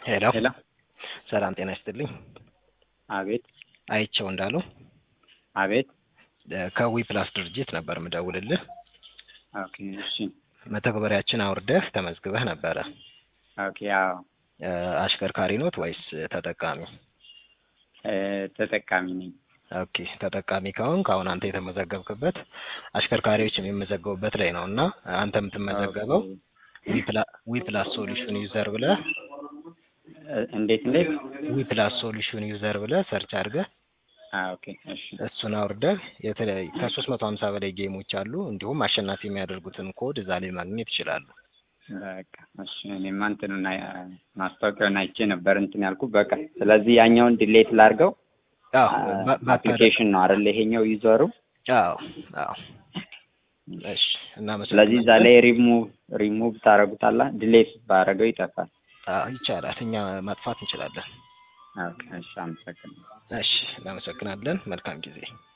ሄሎ ሄሎ ሰላም ጤና ይስጥልኝ። አቤት አይቸው እንዳሉ አቤት ከዊ ፕላስ ድርጅት ነበር ምደውልልህ። ኦኬ እሺ መተግበሪያችን አውርደህ ተመዝግበህ ነበረ። ኦኬ አዎ እ አሽከርካሪ ኖት ወይስ ተጠቃሚ? እ ተጠቃሚ ነኝ። ኦኬ ተጠቃሚ ከሆንክ አሁን አንተ የተመዘገብክበት አሽከርካሪዎች የሚመዘገቡበት ላይ ነው እና አንተ የምትመዘገበው ዊ ፕላስ ሶሉሽን ዩዘር ብለህ እ እንዴት እንዴት? ዊ ፕላስ ሶሉሽን ዩዘር ብለህ ሰርች አድርገህ አ ኦኬ እሺ እሱን አውርደህ የተለያዩ ከሶስት መቶ ሀምሳ በላይ ጌሞች አሉ። እንዲሁም አሸናፊ የሚያደርጉትን ኮድ እዛ ላይ ማግኘት ይችላሉ። በቃ እሺ እኔማ እንትኑን አይ- ማስታወቂያውን አይቼ ነበር እንትን ያልኩት በቃ ስለዚህ ያኛውን ዲሌት ላድርገው አዎ ባ- ባታደርግ- አፕሊኬሽን ነው አይደል ይሄኛው ዩዘሩ አዎ አዎ እሺ እናመሰግናለን። ስለዚህ እዛ ላይ ሪሙቭ ሪሙቭ ታደርጉታላ ዲሌት ባደረገው ይጠፋል አዎ ይቻላል። እኛ ማጥፋት እንችላለን። ኦኬ እሺ አመሰግናለሁ እሺ እናመሰግናለን። መልካም ጊዜ